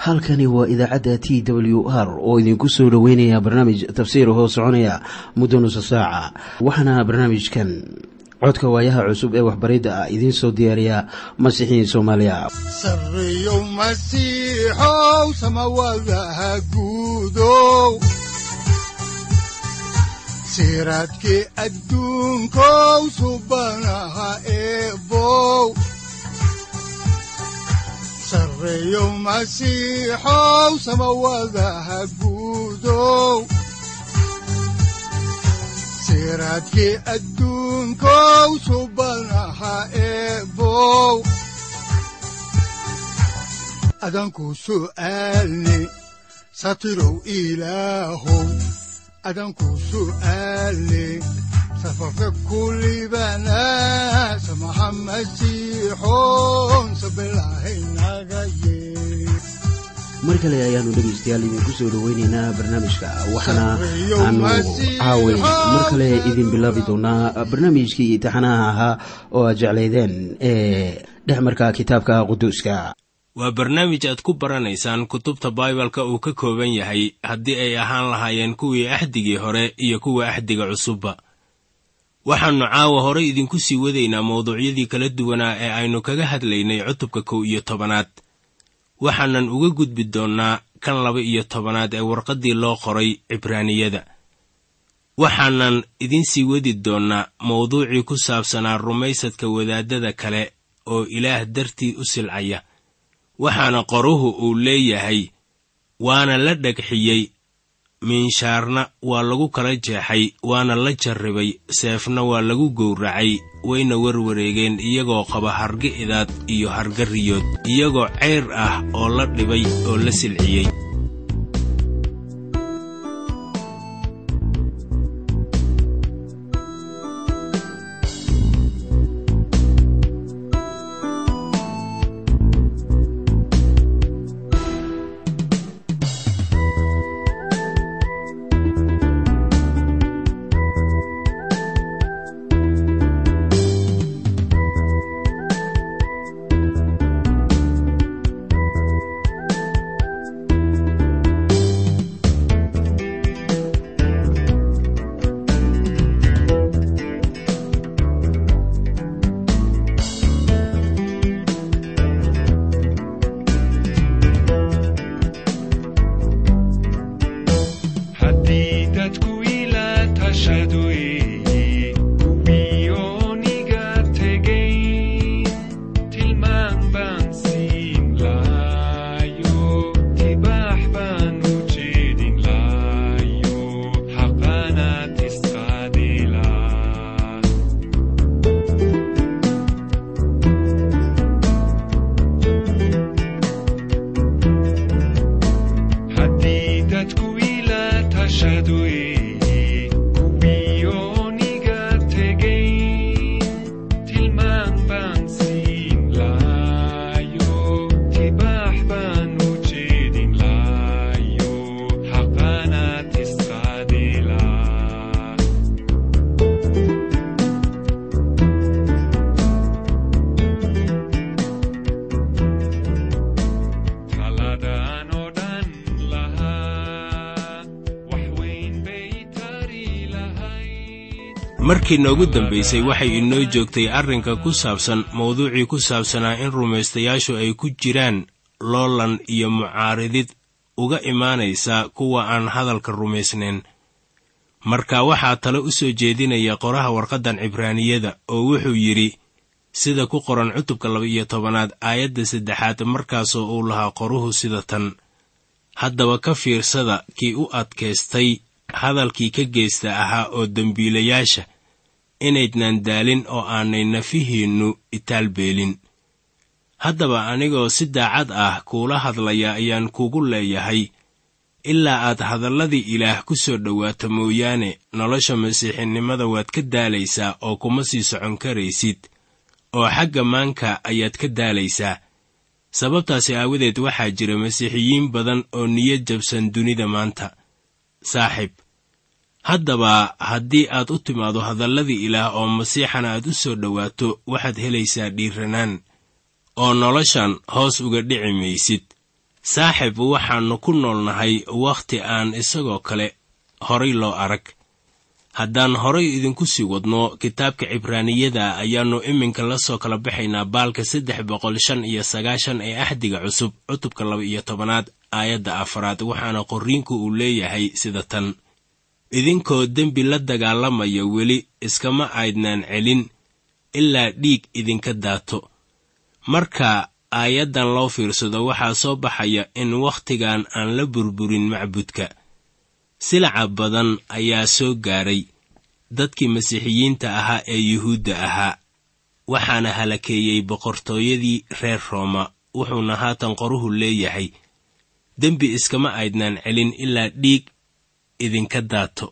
halkani waa idaacadda t w r oo idinku soo dhoweynaya barnaamij tafsiir hoo soconaya muddo nusa saaca waxaana barnaamijkan codka waayaha cusub ee waxbaridda ah idiin soo diyaariya masiixiin soomaaliya sareyow masiixow samawadaha guudow siraadkii adduunkow subanaha eebow sareyow masiixow samawadaha guudow siraadkii adduunkow subanaha eebow adanku su'aalni satirow ilaahow adanku su'aalni safarka kulibana samaha masiixow sabilahaynaga yee mar kale ayaanu dhegaystayaal idinku soo dhoweyneynaa barnaamijka waxaana aanu caaway mar kale idin bilaabi doonaa barnaamijkii taxanaha ahaa oo aad jeclaydeen ee dhexmarka kitaabka quduuska waa barnaamij aad ku baranaysaan kutubta baibalka uu ka kooban yahay haddii ay ahaan lahaayeen kuwii axdigii hore iyo kuwa axdiga cusubba waxaannu caawa hore idinku sii wadaynaa mawduucyadii kala duwanaa ee aynu kaga hadlaynay cutubka kow iyo tobanaad waxaanan uga gudbi doonnaa kan laba iyo tobanaad ee warqaddii loo qoray cibraaniyada waxaanan idiin sii wadi doonnaa mawduucii ku saabsanaa rumaysadka wadaaddada kale oo ilaah dartii u silcaya waxaana qoruhu uu leeyahay waana la dhagxiyey miinshaarna waa lagu kala jeexay waana la jarribay seefna waa lagu gowracay wayna warwareegeen iyagoo qaba harga idaad iyo harga riyood iyagoo ceyr ah oo la dhibay oo la silciyey markii noogu dambaysay waxay inoo joogtay arrinka ku saabsan mawduucii ku saabsanaa in rumaystayaashu ay ku jiraan loolan iyo mucaaridid uga imaanaysa kuwa aan hadalka rumaysnayn marka waxaa tale u soo jeedinaya qoraha warqaddan cibraaniyada oo wuxuu yidhi sida ku qoran cutubka laba-iyo tobanaad aayadda saddexaad markaasoo uu lahaa qoruhu sida tan haddaba ka fiirsada kii u adkaystay hadalkii ka geesta ahaa oo dembiilayaasha inaydnan daalin oo aanay nafihiinnu itaalbeelin haddaba anigoo si daacad ah kuula hadlaya ayaan kugu leeyahay ilaa aad hadalladii ilaah ku soo dhowaato mooyaane nolosha masiixinimada waad ka daalaysaa oo kuma sii socon karaysid oo xagga maanka ayaad ka daalaysaa sababtaasi aawadeed waxaa jira masiixiyiin badan oo niyad jabsan dunida maanta saaxiib haddaba haddii aad u timaado hadalladii ilaah oo masiixana aad u soo dhowaato waxaad helaysaa dhiiranaan oo noloshan hoos uga dhici maysid saaxib waxaannu ku noolnahay wakhti aan isagoo kale horay loo arag haddaan horay idinku sii wadno kitaabka cibraaniyada ayaannu iminka la soo kala baxaynaa baalka saddex boqol shan iyo sagaashan ee axdiga cusub cutubka laba iyo tobanaad aayadda afaraad waxaana qorriinku uu leeyahay sida tan idinkoo dembi la dagaalamaya weli iskama aydnaan celin ilaa dhiig idinka daato marka aayaddan loo fiirsado waxaa soo baxaya in wakhtigan aan la burburin macbudka silaca badan ayaa soo gaaray dadkii masiixiyiinta ahaa ee yuhuudda ahaa waxaana halakeeyey boqortooyadii reer rooma wuxuuna haatan qoruhu leeyahay dembi iskama aydnaan celin ilaa dhiig idinka daato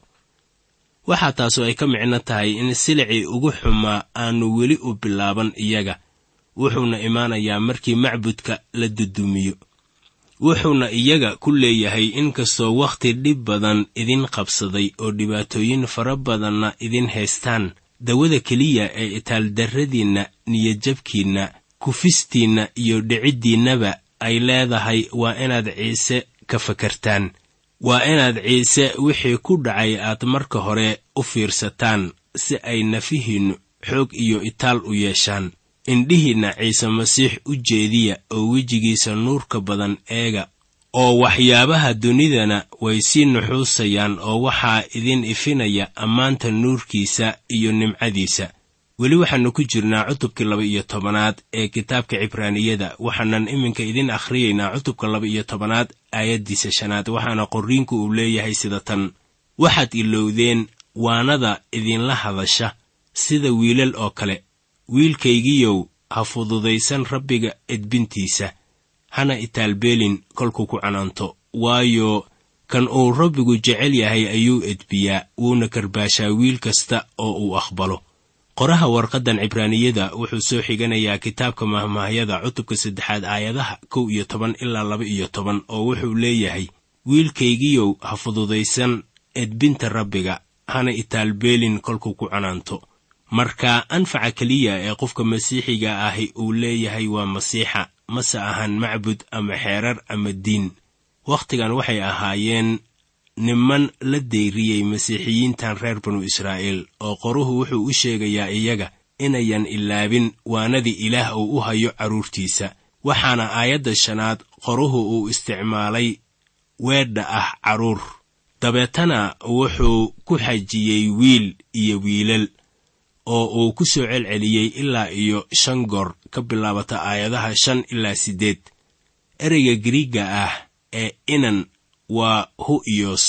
waxaa taasu ay ka micno tahay in silicii ugu xumaa aanu weli u bilaaban iyaga wuxuuna imaanayaa markii macbudka la dudumiyo wuxuuna iyaga ku leeyahay inkastoo wakhti dhib badan idin qabsaday oo dhibaatooyin fara badanna idin haystaan dawada keliya ee itaaldarradiinna niyadjabkiinna kufistiinna iyo dhiciddiinnaba ay leedahay waa inaad ciise ka fakartaan waa inaad ciise wixii ku dhacay aad marka hore u fiirsataan si ay nafihiinnu xoog iyo itaal u yeeshaan indhihiinna ciise masiix u jeediya oo wejigiisa nuurka badan eega oo waxyaabaha dunidana way sii nuxuusayaan oo waxaa idin ifinaya ammaanta nuurkiisa iyo nimcadiisa weli waxaannu ku jirnaa cutubkii laba iyo tobanaad ee kitaabka cibraaniyada waxaanan iminka idin akhriyaynaa cutubka laba iyo tobanaad aayaddiisa shanaad waxaana qorriinku uu leeyahay sida tan waxaad ilowdeen waanada idinla hadasha sida wiilal oo kale wiilkaygiyow ha fududaysan rabbiga edbintiisa hana itaalbeelin kolkuu ku canaanto waayo kan uu rabbigu jecel yahay ayuu edbiyaa wuuna karbaashaa wiil kasta oo uu aqbalo qoraha warqaddan cibraaniyada wuxuu soo xiganayaa kitaabka mahmaahyada cutubka saddexaad aayadaha kow iyo toban ilaa laba iyo toban oo wuxuu leeyahay wiilkaygiyow ha fududaysan edbinta rabbiga hana itaalbeelin kolkuu ku canaanto marka anfaca keliya ee qofka masiixiga ahi uu leeyahay waa masiixa mase ahan macbud ama xeerar ama diin wakhtigan waxay ahaayeen niman la dayriyey masiixiyiintan reer banu israa'iil oo qoruhu wuxuu u sheegayaa iyaga inayan ilaabin waanadii ilaah uu u hayo carruurtiisa waxaana aayadda shanaad qoruhu uu isticmaalay weedha ah carruur dabeetana wuxuu ku xajiyey wiil iyo wiilal oo uu ku soo celceliyey ilaa iyo shan goor ka bilaabata aayadaha shan ilaa siddeed ereyga giriigga ah ee inan waa hu'iyos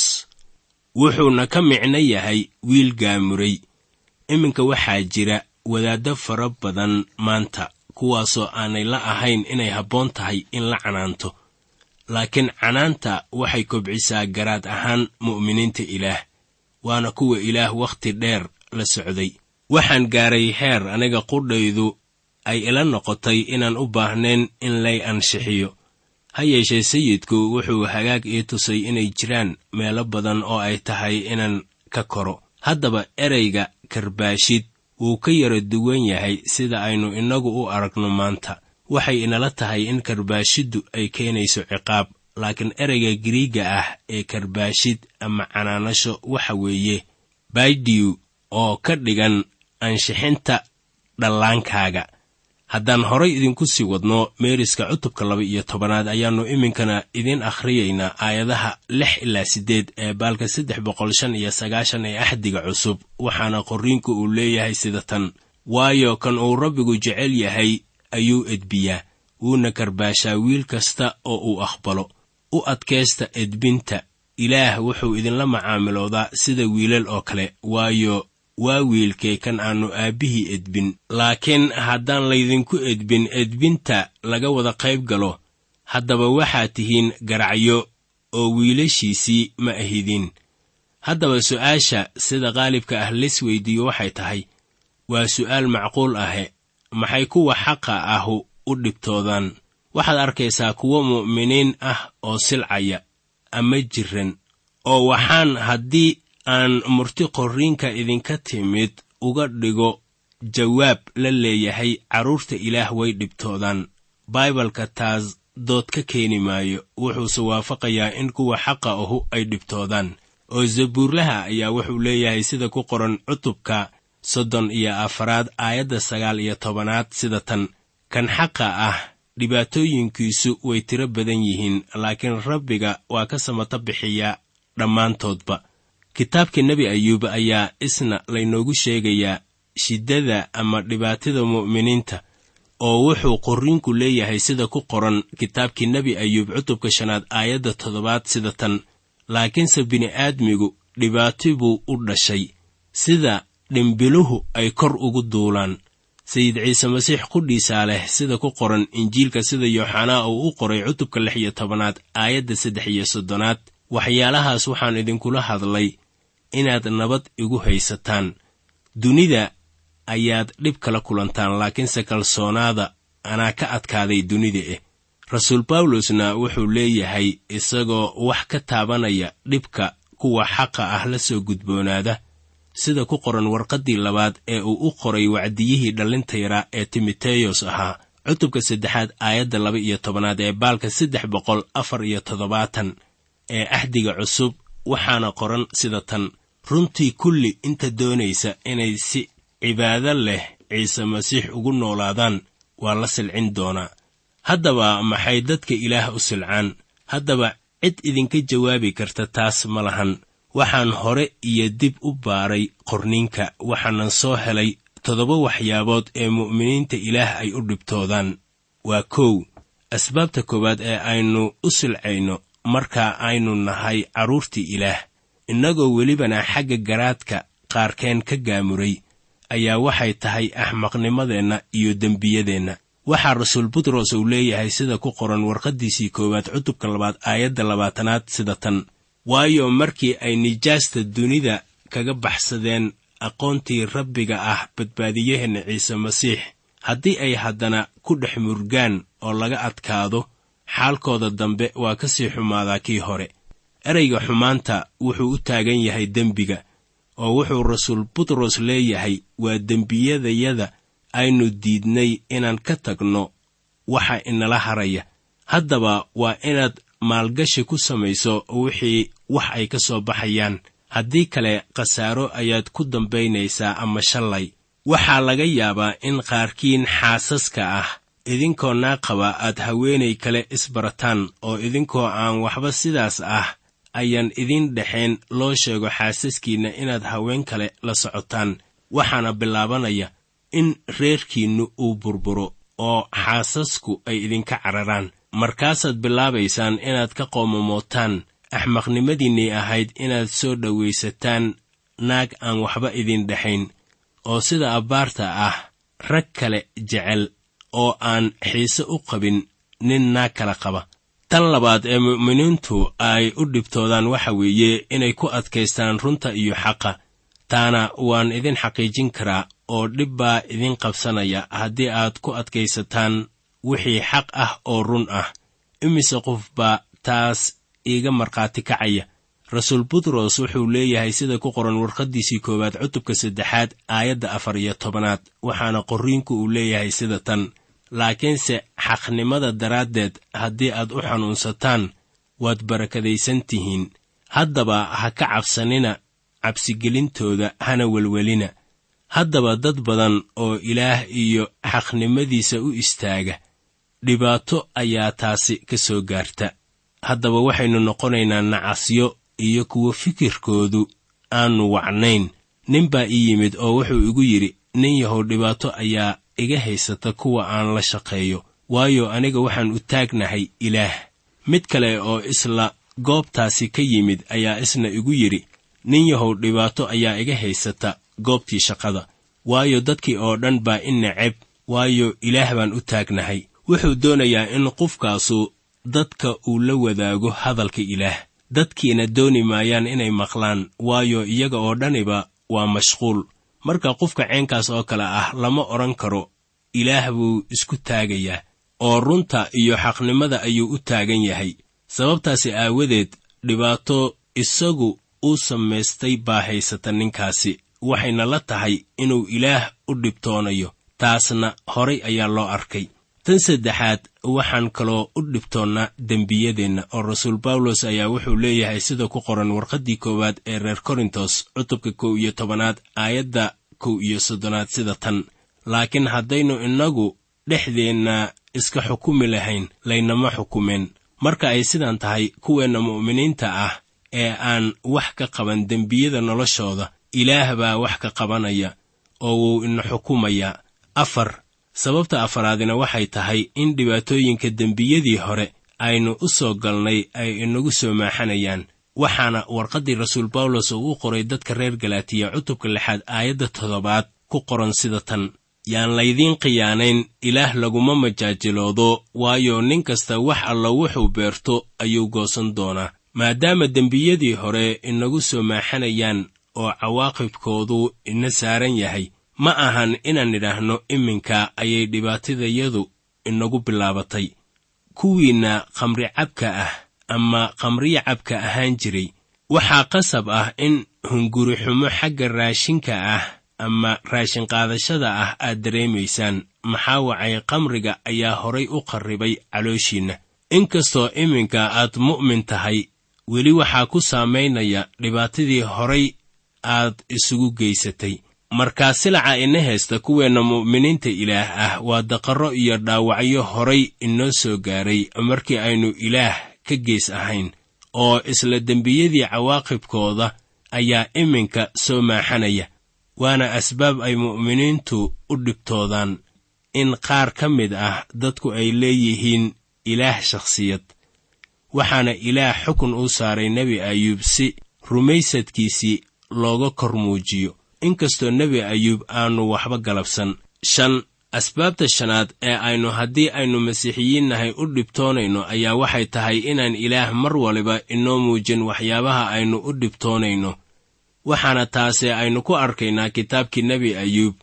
wuxuuna ka micno yahay wiil gaamuray iminka waxaa jira wadaaddo fara badan maanta kuwaasoo aanay la ahayn inay habboon tahay in la canaanto laakiin canaanta waxay kobcisaa garaad ahaan mu'miniinta ilaah waana kuwa ilaah wakhti dheer la socday waxaan gaaray heer aniga qudhaydu ay ila noqotay inaan u baahnayn in lay anshixiyo ha yeeshee sayidku wuxuu hagaag ii tusay inay jiraan meelo badan oo ay tahay inaan ka koro haddaba ereyga karbaashid wuu ka yara duwan yahay sida aynu innagu u aragno maanta waxay inala tahay in karbaashiddu ay keenayso ciqaab laakiin ereyga giriigga ah ee karbaashid ama canaanasho waxa weeye baidiyu oo ka dhigan anshixinta dhallaankaaga haddaan horay idinku sii wadno meeriska cutubka laba iyo tobanaad ayaannu iminkana idin akhriyaynaa aayadaha lix ilaa siddeed ee baalka saddex boqol shan iyo sagaashan ee axdiga cusub waxaana qorriinku uu leeyahay sida tan waayo kan uu rabbigu jecel yahay ayuu edbiyaa wuuna karbaashaa wiil kasta oo uu aqbalo u adkaysta edbinta ilaah wuxuu idinla macaamiloodaa sida wiilal oo kale waayo waa wiilkee kan aannu aabbihii edbin laakiin haddaan laydinku edbin edbinta laga wada qayb galo haddaba waxaad tihiin garacyo oo wiilashiisii ma ahidin haddaba su'aasha sida qaalibka ah lis weydiiyo waxay tahay waa su'aal macquul ahe maxay kuwa xaqa ahu u dhibtoodaan waxaad arkaysaa kuwo mu'miniin ah oo silcaya ama jiran oo waxaan haddii aan murti qorriinka idinka timid uga dhigo jawaab la leeyahay carruurta ilaah way dhibtoodaan baibalka taas dood ka keeni maayo wuxuuse waafaqayaa in kuwa xaqa ahu ay dhibtoodaan oo zabuurlaha ayaa wuxuu leeyahay sida ku qoran cutubka soddon iyo afaraad aayadda sagaal iyo tobanaad sida tan kan xaqa ah dhibaatooyinkiisu way tiro badan yihiin laakiin rabbiga waa ka samata bixiyaa dhammaantoodba kitaabka nebi ayuub ayaa isna laynoogu sheegayaa shiddada ama dhibaatada mu'miniinta oo wuxuu qorriinku leeyahay sida ku qoran kitaabkii nebi ayuub cutubka shanaad aayadda toddobaad sida tan laakiinse bini'aadmigu dhibaati buu u dhashay sida dhimbiluhu ay kor ugu duulaan sayid ciise masiix qudhiisaa leh sida ku qoran injiilka sida yooxanaa uu u qoray cutubka lix iyo tobanaad aayadda saddex iyo soddonaad waxyaalahaas waxaan idinkula hadlay inaad nabad igu haysataan dunida ayaad dhib kala kulantaan laakiinse kalsoonaada anaa ka adkaaday dunida eh rasuul bawlosna wuxuu leeyahay isagoo wax ka taabanaya dhibka kuwa xaqa ah la soo gudboonaada sida ku qoran warqaddii labaad ee uu u qoray wacdiyihii dhallinta yaraa ee timoteyos ahaa cutubka saddexaad aayadda laba iyo tobanaad ee baalka saddex boqol afar iyo toddobaatan ee axdiga cusub waxaana qoran sida tan runtii kulli inta doonaysa inay si cibaado leh ciise masiix ugu noolaadaan waa la silcin doonaa haddaba maxay dadka ilaah u silcaan haddaba cid idinka jawaabi karta taas ma lahan waxaan hore iyo dib u baaray qorniinka waxaanan soo helay toddoba waxyaabood ee mu'miniinta ilaah ay u dhibtoodaan waa kow asbaabta koowaad ee aynu u silcayno marka aynu nahay carruurtii ilaah innagoo welibana xagga garaadka qaarkeen ka gaamuray ayaa waxay tahay axmaqnimadeenna iyo dembiyadeenna waxaa rasuul butros uu leeyahay sida ku qoran warqaddiisii koowaad cutubka labaad aayadda labaatanaad sida tan waayo markii ay nijaasta dunida kaga baxsadeen aqoontii rabbiga ah badbaadiyaheenna ciise masiix haddii ay haddana ku dhex murgaan oo laga adkaado xaalkooda dambe waa ka sii xumaadaa kii hore ereyga xumaanta wuxuu u taagan yahay dembiga oo wuxuu rasuul butros leeyahay waa dembiyadayada aynu diidnay inaan ka tagno waxa inala haraya haddaba waa inaad maalgashi ku samayso wixii wax ay ka soo baxayaan haddii kale khasaaro ayaad ku dambaynaysaa ama shallay waxaa laga yaabaa in qaarkiin xaasaska ah idinkoo naaqaba aad haweenay kale isbarataan oo idinkoo aan waxba sidaas ah ayaan idin dhexayn loo sheego xaasaskiinna inaad haween kale la socotaan waxaana bilaabanaya in reerkiinnu uu burburo oo xaasasku ay idinka cararaan markaasaad bilaabaysaan inaad ka qoomamootaan axmaqnimadiinnay ahayd inaad soo dhowaysataan naag aan waxba idin dhexayn oo sida abbaarta ah rag kale jecel oo aan xiise u qabin nin naag kala qaba tan labaad ee mu'miniintu ay u dhibtoodaan waxa weeye inay ku adkaystaan runta iyo xaqa taana waan idin xaqiijin karaa oo dhib baa idin qabsanaya haddii aad ku adkaysataan wixii xaq ah oo run ah imise qof baa taas iiga markhaati kacaya rasuul butros wuxuu leeyahay sida ku qoran warqaddiisii koowaad cutubka saddexaad aayadda afar iyo tobanaad waxaana qorriinku uu leeyahay sida tan laakiinse xaqnimada daraaddeed haddii aad u xanuunsataan waad barakadaysan tihiin haddaba ha ka cabsanina cabsigelintooda hana welwelina haddaba dad badan oo ilaah iyo xaqnimadiisa u istaaga dhibaato ayaa taasi ka soo gaarta haddaba waxaynu noqonaynaa nacasyo iyo kuwa fikirkoodu aanu wacnayn nin baa ii yimid oo wuxuu igu yidhi nin yahow dhibaato ayaa iga haysata kuwa aan la shaqeeyo waayo aniga waxaan u taagnahay ilaah mid kale oo isla goobtaasi ka yimid ayaa isna igu yidhi nin yahow dhibaato ayaa iga haysata goobtii shaqada waayo dadkii oo dhan baa i neceb waayo ilaah baan u taagnahay wuxuu doonayaa in qofkaasu dadka uu la wadaago hadalka ilaah dadkiina dooni maayaan inay maqlaan waayo iyaga oo dhaniba waa mashquul marka qofka ceenkaas oo kale ah lama odhan karo ilaah buu isku taagayaa oo runta iyo xaqnimada ayuu u taagan yahay sababtaasi aawadeed dhibaato isagu uu samaystay baa haysata ninkaasi waxayna la tahay inuu ilaah u dhibtoonayo taasna horay ayaa loo arkay tan saddexaad waxaan kaloo u dhibtoonnaa dembiyadeenna oo rasuul bawlos ayaa wuxuu leeyahay sida ku qoran warqaddii koowaad ee reer korintos cutubka kow iyo tobanaad aayadda kow iyo soddonaad sida tan laakiin haddaynu innagu dhexdeenna iska xukumi lahayn laynama xukumeen marka ay sidan tahay kuweenna mu'miniinta ah ee aan wax ka qaban dembiyada noloshooda ilaah baa wax ka qabanaya oo wuu ina xukumayaa afar sababta afaraadina waxay tahay in dhibaatooyinka dembiyadii hore aynu u soo galnay ay inagu soo maaxanayaan waxaana warqaddii rasuul bawlos uu u qoray dadka reer galaatiya cutubka lixaad aayadda toddobaad ku qoran sida tan yaan laydiin khiyaanayn ilaah laguma majaajiloodo waayo nin kasta wax alla wuxuu beerto ayuu goosan doonaa maadaama dembiyadii hore inagu soo maaxanayaan oo cawaaqibkoodu ina saaran yahay ma ahan inaan nidhaahno iminka ayay dhibaatadayadu inagu bilaabatay kuwiinna khamri cabka ah ama khamriya cabka ahaan jiray waxaa qasab ah in hunguri xumo xagga raashinka ah ama raashin qaadashada ah aad dareemaysaan maxaa wacay khamriga ayaa horay u qarribay calooshiinna inkastoo iminka aad mu'min tahay weli waxaa ku saamaynaya dhibaatadii horay aad isugu geysatay markaa silaca ina haysta kuweenna mu'miniinta ilaah ah waa daqarro iyo dhaawacyo horay inoo soo gaaray markii aynu ilaah ka gees ahayn oo isla dembiyadii cawaaqibkooda ayaa iminka soo maaxanaya waana asbaab ay mu'miniintu u dhibtoodaan in qaar ka mid ah dadku ay leeyihiin ilaah shakhsiyad waxaana ilaah xukun uu saaray nebi ayuub si rumaysadkiisii looga kor muujiyo inkastoo nebi ayuub aanu waxba galabsan shan asbaabta shanaad ee aynu haddii aynu masiixiyiin nahay u dhibtoonayno ayaa waxay tahay inaan ilaah mar waliba inoo muujin waxyaabaha aynu u dhibtoonayno waxaana taase aynu ku arkaynaa kitaabkii nebi ayuub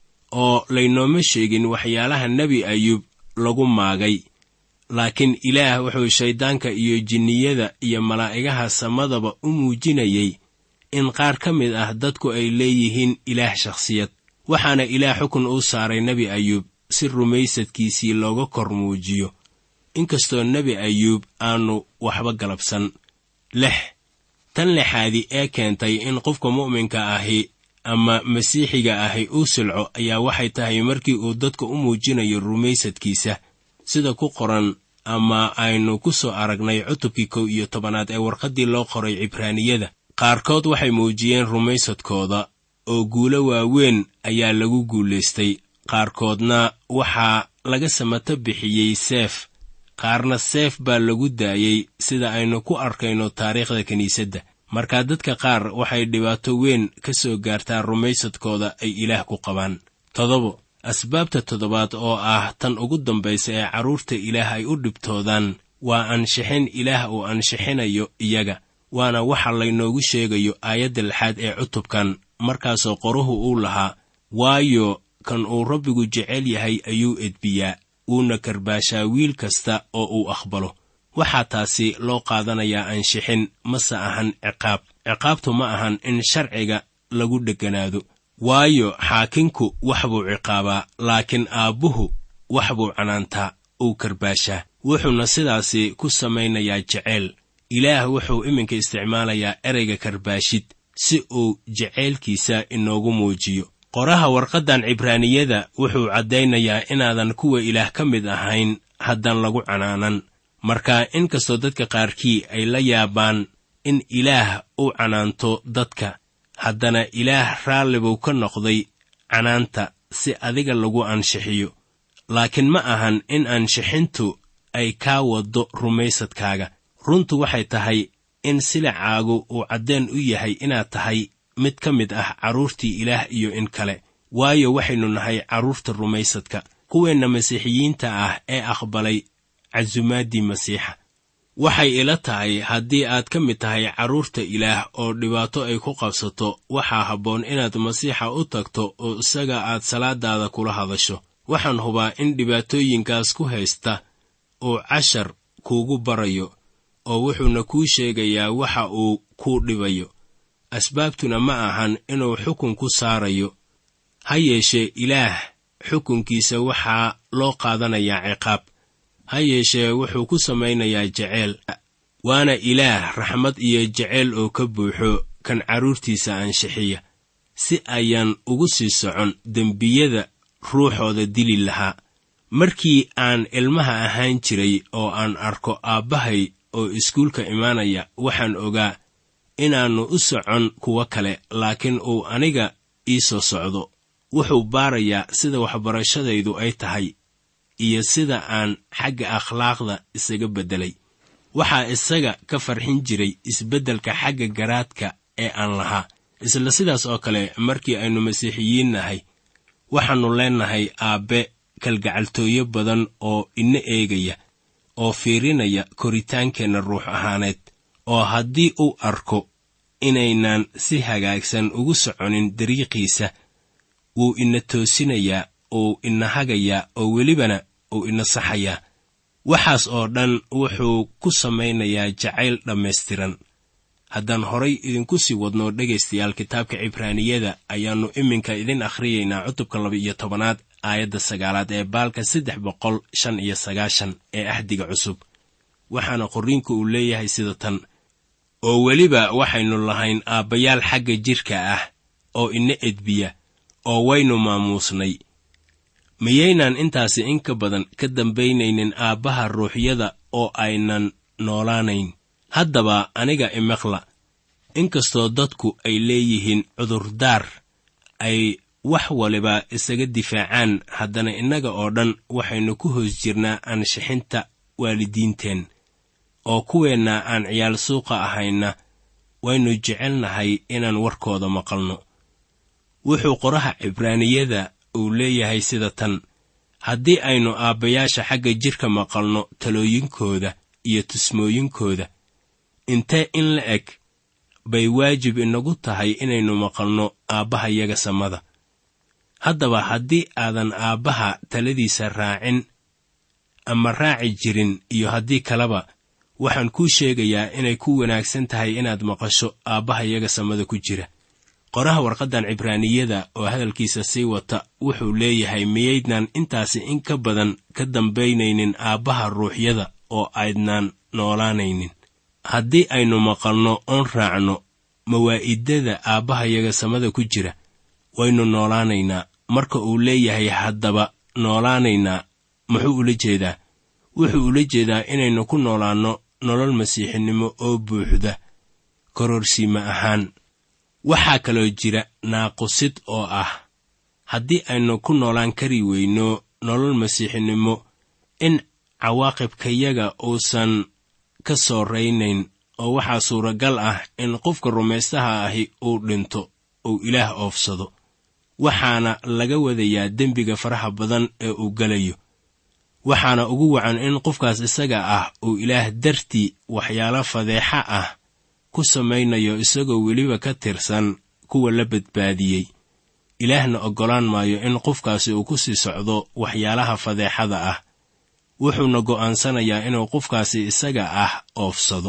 oo laynooma sheegin waxyaalaha nebi ayuub lagu maagay laakiin ilaah wuxuu shayddaanka iyo jinniyada iyo malaa'igaha samadaba u muujinayay in qaar ka mid ah dadku ay leeyihiin ilaah shakhsiyad waxaana ilaah xukun uu saaray nebi ayuub si rumaysadkiisii looga kor muujiyo inkastoo nebi ayuub aanu waxba galabsan lix tan lixaadi ee keentay in qofka mu'minka ahi ama masiixiga ahi uu silco ayaa waxay tahay markii uu dadka u muujinayo rumaysadkiisa sida ku qoran ama aynu ku soo aragnay cutubkii kow iyo tobanaad ee warqaddii loo qoray cibraaniyada qaarkood waxay muujiyeen rumaysadkooda oo guulo waaweyn ayaa lagu guulaystay qaarkoodna waxaa laga samato bixiyey seef qaarna seef baa lagu daayey sida aynu ku arkayno taariikhda kiniisadda markaa dadka qaar waxay dhibaato weyn ka soo gaartaa rumaysadkooda ay ilaah ku qabaan toddobo asbaabta toddobaad oo ah tan ugu dambaysa ee carruurta ilaah ay u dhibtoodaan waa ansixin ilaah uu ansixinayo iyaga waana waxa laynoogu sheegayo aayadda lixaad ee cutubkan markaasoo qoruhu uu lahaa waayo kan uu rabbigu jecel yahay ayuu edbiyaa wuuna karbaashaa wiil kasta oo uu aqbalo waxaa taasi loo qaadanayaa ansixin mase ahan ciqaab ciqaabtu ma ahan in sharciga lagu dhegganaado waayo xaakinku wax buu ciqaabaa laakiin aabbuhu wax buu canaantaa uu karbaashaa wuxuuna sidaasi ku samaynayaa jeceyl ilaah wuxuu iminka isticmaalayaa ereyga karbaashid si uu jaceylkiisa inoogu muujiyo qoraha warqaddan cibraaniyada wuxuu caddaynayaa inaadan kuwa ilaah ka mid ahayn haddaan lagu canaanan marka inkastoo dadka qaarkii ay la yaabaan in ilaah u canaanto dadka haddana ilaah raalli buu ka noqday canaanta si adiga lagu anshixiyo laakiin ma ahan in anshixintu ay kaa waddo rumaysadkaaga runtu waxay tahay in silicaagu uu caddeen u yahay inaad tahay mid ka mid ah carruurtii ilaah iyo in kale waayo waxaynu nahay carruurta rumaysadka kuweenna masiixiyiinta ah ee aqbalay casumaaddii masiixa waxay ila tahay haddii aad ka mid tahay carruurta ilaah oo dhibaato ay ku qabsato waxaa habboon inaad masiixa u tagto oo isaga aad salaadaada kula hadasho waxaan hubaa in dhibaatooyinkaas ku haysta uu cashar kuugu barayo oo wuxuuna kuu sheegayaa waxa uu kuu dhibayo asbaabtuna ma ahan inuu xukun ku saarayo ha yeeshee ilaah xukunkiisa waxaa loo qaadanayaa ciqaab ha yeeshee wuxuu ku samaynayaa jeceyl waana ilaah raxmad iyo jeceyl oo ka buuxo kan carruurtiisa anshixiya si ayaan ugu sii socon dembiyada ruuxooda dili lahaa markii aan ilmaha ahaan jiray oo aan arko aabbahay oo iskuulka imaanaya waxaan ogaa inaannu u socon kuwo kale laakiin uu aniga ii soo socdo wuxuu baarayaa sida waxbarashadaydu ay tahay iyo sida aan xagga akhlaaqda isaga beddelay waxaa isaga ka farxin jiray isbeddelka xagga garaadka ee aan lahaa isla sidaas oo kale markii aynu masiixiyiin nahay waxaannu leennahay aabbe kalgacaltooyo badan oo ina eegaya oo fiirinaya koritaankeenna ruux ahaaneed oo haddii uu arko inaynaan si hagaagsan ugu soconin dariiqiisa wuu ina toosinayaa uu ina hagayaa oo welibana uu ina saxayaa waxaas oo dhan wuxuu ku samaynayaa jacayl dhammaystiran haddaan horay idinku sii wadno dhegaystayaal kitaabka cibraaniyada ayaannu iminka idin akhriyaynaa cutubka laba iyo tobanaad aayadda sagaalaad ee baalka saddex boqol shan iyo sagaashan ee ahdiga cusub waxaana qorriinku uu leeyahay sida tan oo weliba waxaynu lahayn aabbayaal xagga jidhka ah oo ina edbiya oo waynu maamuusnay miyaynaan intaasi in ka badan ka dambaynaynin aabbaha ruuxyada oo aynan noolaanayn haddaba aniga imaqla inkastoo dadku ay leeyihiin cudurdaar ay wax waliba isaga difaacaan haddana innaga oo dhan waxaynu ku hoos jirnaa aanshixinta waalidiinteen oo kuweenna aan ciyaal suuqa ahayna waynu jecelnahay inaan warkooda maqalno wuxuu qoraha cibraaniyada uu leeyahay sida tan haddii aynu aabbayaasha xagga jidhka maqalno talooyinkooda iyo tusmooyinkooda intee in la eg bay waajib inagu tahay inaynu maqalno aabbaha yaga samada haddaba haddii aadan aabbaha taladiisa raacin ama raaci jirin iyo haddii kaleba waxaan kuu sheegayaa inay ku wanaagsan tahay inaad maqasho aabbaha yaga samada ku jira qoraha warqaddan cibraaniyada oo hadalkiisa sii wata wuxuu leeyahay miyaydnaan intaasi in ka badan ka dambaynaynin aabbaha ruuxyada oo aydnaan noolaanaynin haddii aynu maqalno oon raacno mawaa'idada aabbahayaga samada ku jira waynu noolaanaynaa marka uu leeyahay haddaba noolaanaynaa muxuu ula jeedaa wuxuu ula jeedaa inaynu ku noolaanno nolol masiixinimo oo buuxda kororsiima ahaan waxaa kaloo jira naaqusid oo ah haddii aynu ku noolaan kari weyno nolol masiixinimo in cawaaqibkayaga uusan ka soo raynayn oo waxaa suuragal ah in qofka rumaystaha ahi uu dhinto uu ilaah oofsado waxaana laga wadayaa dembiga faraha badan ee uu gelayo waxaana ugu wacan in qofkaas isaga ah uu ilaah dartii waxyaalo fadeexa ah ku samaynayo isagoo weliba ka tirsan kuwa la badbaadiyey ilaahna oggolaan maayo in qofkaasi uu ku sii socdo waxyaalaha fadeexada ah wuxuuna go'aansanayaa inuu qofkaasi isaga ah oofsado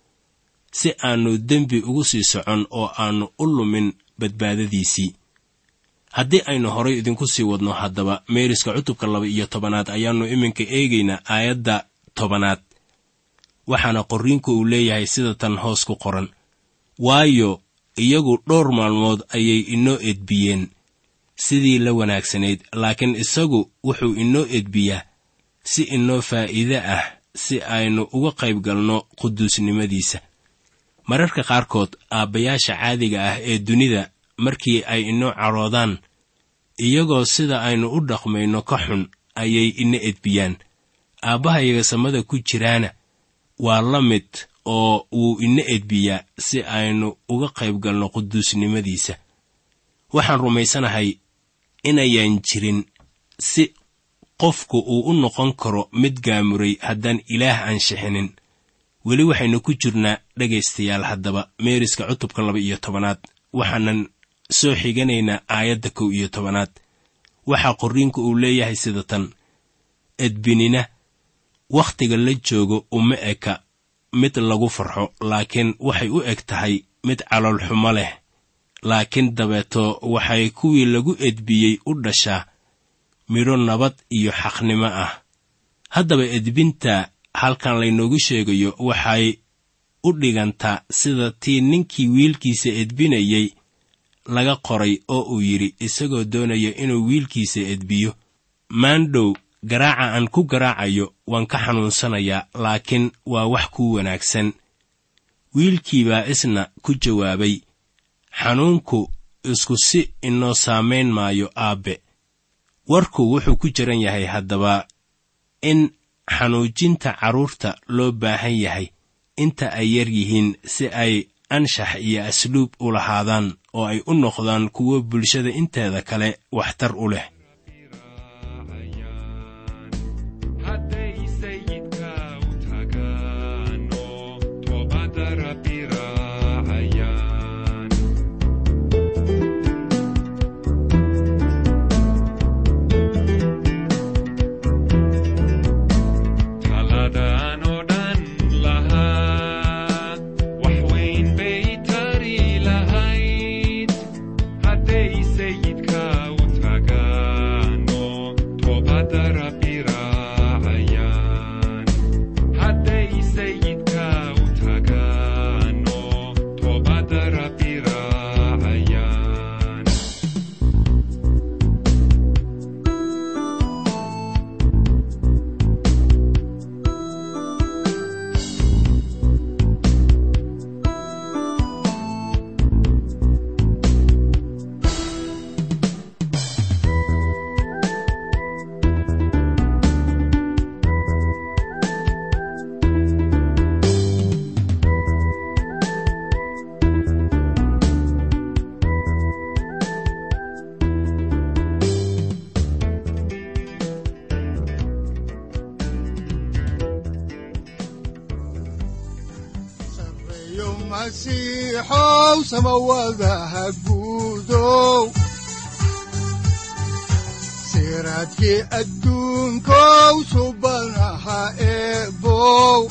si aannu dembi ugu sii socon oo aannu u lumin badbaadadiisii haddii aynu horay idinku sii wadno haddaba meeriska cutubka laba iyo tobanaad ayaannu iminka eegaynaa aayadda tobanaad waxaana qorriinku uu leeyahay sida tan hoos ku qoran waayo iyagu dhowr maalmood ayay inoo edbiyeen sidii la wanaagsanayd laakiin isagu wuxuu inoo edbiyaa si inoo faa'iide ah si aynu uga qayb galno quduusnimadiisa mararka qaarkood aabbayaasha caadiga ah ee dunida markii ay inoo caroodaan iyagoo sida aynu u dhaqmayno ka xun ayay ina edbiyaan aabbahayaga samada ku jiraana waa la mid oo wuu ina edbiyaa si aynu uga qayb galno quduusnimadiisa waxaan rumaysanahay inayaan jirin si qofku uu u noqon karo mid gaamuray haddaan ilaah aanshixinin weli waxaynu ku jirnaa dhegaystayaal haddaba meeriska cutubka laba iyo tobanaad waxaanan soo xiganaynaa aayadda kow iyo tobanaad waxaa qorriinku uu leeyahay sida tan edbinina wakhtiga la joogo uma eka mid lagu farxo laakiin waxay u eg tahay mid caloolxumo leh laakiin dabeeto waxay kuwii lagu edbiyey u dhashaa midho nabad iyo xaqnimo ah haddaba edbinta halkan laynoogu sheegayo waxay u dhigantaa sida tii ninkii wiilkiisa edbinayey laga qoray oo uu yidhi isagoo doonaya inuu wiilkiisa edbiyo maandhow garaaca aan ku garaacayo waan ka xanuunsanayaa laakiin waa wax kuu wanaagsan wiilkii baa isna ku jawaabay xanuunku isku si inoo saamayn maayo aabbe warku wuxuu ku jiran yahay haddaba in xanuujinta carruurta loo baahan yahay inta ay yar yihiin si ay anshax iyo asluub u lahaadaan oo ay u noqdaan kuwo bulshada inteeda kale waxtar u leh masiixow samawadaha guudow siraadkii adduunkow subanaha eebow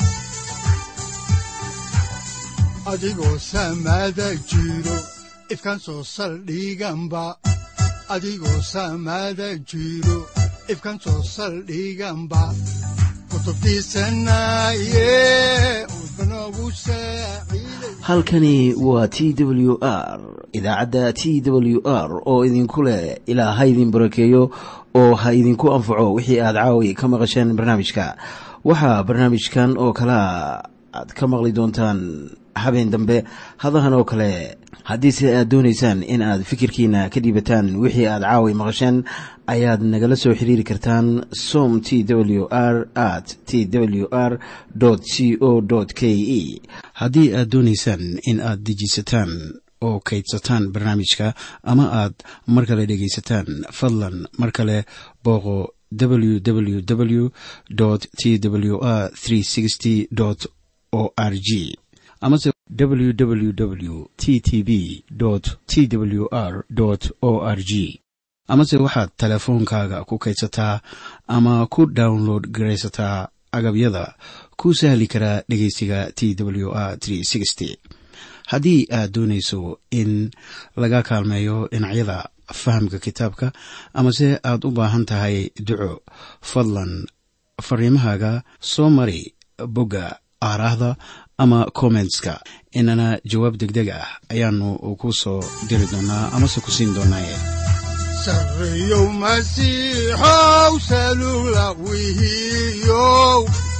adigoo samada jiro ifkan soo saldhiganba adigoo samada jiro ifkan soo saldhiganba halkani waa t w r idaacadda t w r oo idinku leh ilaa ha idin barakeeyo oo ha idinku anfaco wixii aad caawi ka maqasheen barnaamijka waxaa barnaamijkan oo kalea aad ka maqli doontaan habeen dambe hadahan oo kale haddiise aad doonaysaan in aad fikirkiina ka dhiibataan wixii aad caawi maqasheen ayaad nagala soo xiriiri kartaan som t w r at t w r c o k e haddii aad doonaysaan in aad dejiisataan oo kaydsataan barnaamijka ama aad mar kale dhegaysataan fadlan mar kale booqo www t w r o r g amase www t t b t w r o r g amase waxaad teleefoonkaaga ku kaydsataa ama ku download garaysataa agabyada ku sahli karaa dhegeysiga t w r haddii aad doonayso in laga kaalmeeyo dhinacyada fahamka kitaabka amase aad u baahan tahay duco fadlan fariimahaaga soo mari bogga aaraahda ama kommentska inana jawaab degdeg ah ayaanu ku soo diri doonaa amase ku siin doonaaye sareyow masiixow salula wihiyow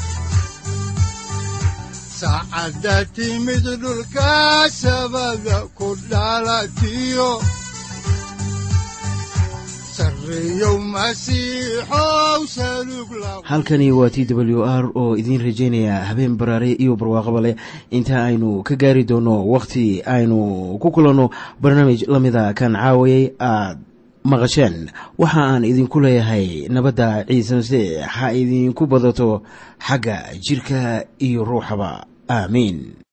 saacadda timid dhulka sabada ku dhalatiyo halkani waa t w r oo idiin rajaynaya habeen baraare iyo barwaaqaba leh inta aynu ka gaari doono wakhti aynu ku kulanno barnaamij la mida kan caawayay aad maqasheen waxa aan idinku leeyahay nabadda ciise masiix ha idinku badato xagga jidhka iyo ruuxaba aamiin